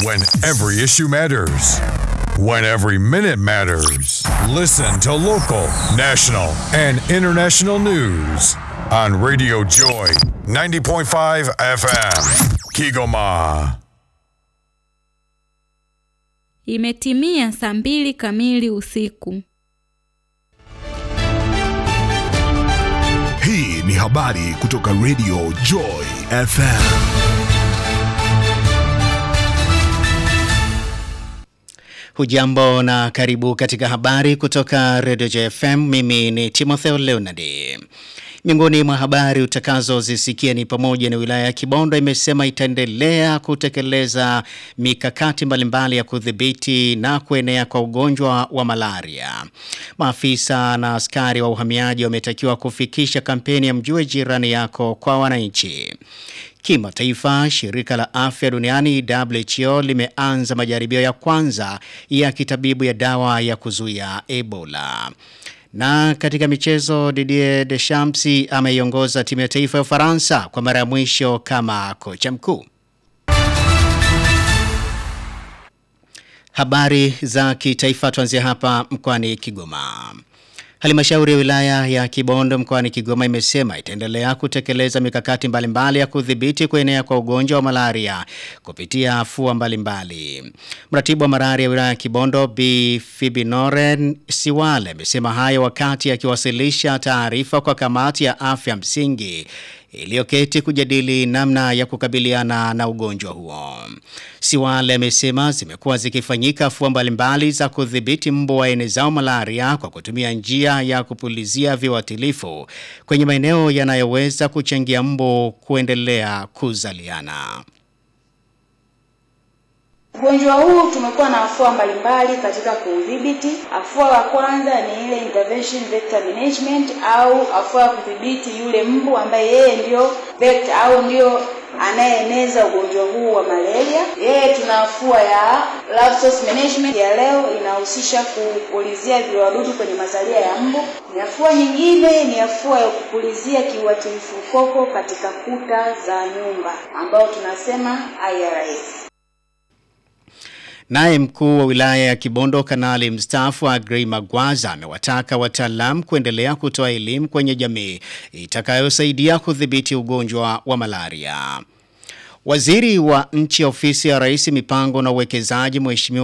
When every issue matters. When every minute matters. Listen to local, national, and international news on Radio Joy 90.5 FM. Kigoma. Imetimia saa mbili kamili usiku. Hii ni habari kutoka Radio Joy FM. Hujambo na karibu katika habari kutoka Radio JFM. Mimi ni Timotheo Leonard. Miongoni mwa habari utakazozisikia ni pamoja na wilaya ya Kibondo imesema itaendelea kutekeleza mikakati mbalimbali ya kudhibiti na kuenea kwa ugonjwa wa malaria. Maafisa na askari wa uhamiaji wametakiwa kufikisha kampeni ya mjue jirani yako kwa wananchi. Kimataifa, shirika la afya duniani WHO limeanza majaribio ya kwanza ya kitabibu ya dawa ya kuzuia Ebola. Na katika michezo Didier Deschamps ameiongoza timu ya taifa ya Ufaransa kwa mara ya mwisho kama kocha mkuu. Habari za kitaifa tuanzia hapa mkoani Kigoma. Halmashauri ya wilaya ya Kibondo mkoani Kigoma imesema itaendelea kutekeleza mikakati mbalimbali ya kudhibiti kuenea kwa ugonjwa wa malaria kupitia afua mbalimbali. Mratibu wa malaria ya wilaya ya Kibondo B Fibinoren Siwale amesema hayo wakati akiwasilisha taarifa kwa kamati ya afya msingi iliyoketi kujadili namna ya kukabiliana na ugonjwa huo. Siwale amesema zimekuwa zikifanyika afua mbalimbali za kudhibiti mbu waenezao malaria kwa kutumia njia ya kupulizia viuatilifu kwenye maeneo yanayoweza kuchangia mbu kuendelea kuzaliana. Ugonjwa huu tumekuwa na afua mbalimbali katika kuudhibiti. Afua la kwanza ni ile intervention vector management au afua ya kudhibiti yule mbu ambaye yeye ndio vector au ndio anayeeneza ugonjwa huu wa malaria. Yeye tuna afua ya larval source management ya leo inahusisha kupulizia viwadudu kwenye mazalia ya mbu. Ni afua nyingine ni afua ya kupulizia kiuatilifu koko katika kuta za nyumba ambao tunasema IRS. Naye mkuu wa wilaya ya Kibondo kanali mstaafu Agrey Magwaza amewataka wataalamu kuendelea kutoa elimu kwenye jamii itakayosaidia kudhibiti ugonjwa wa malaria. Waziri wa nchi ofisi ya Rais mipango na uwekezaji Mheshimiwa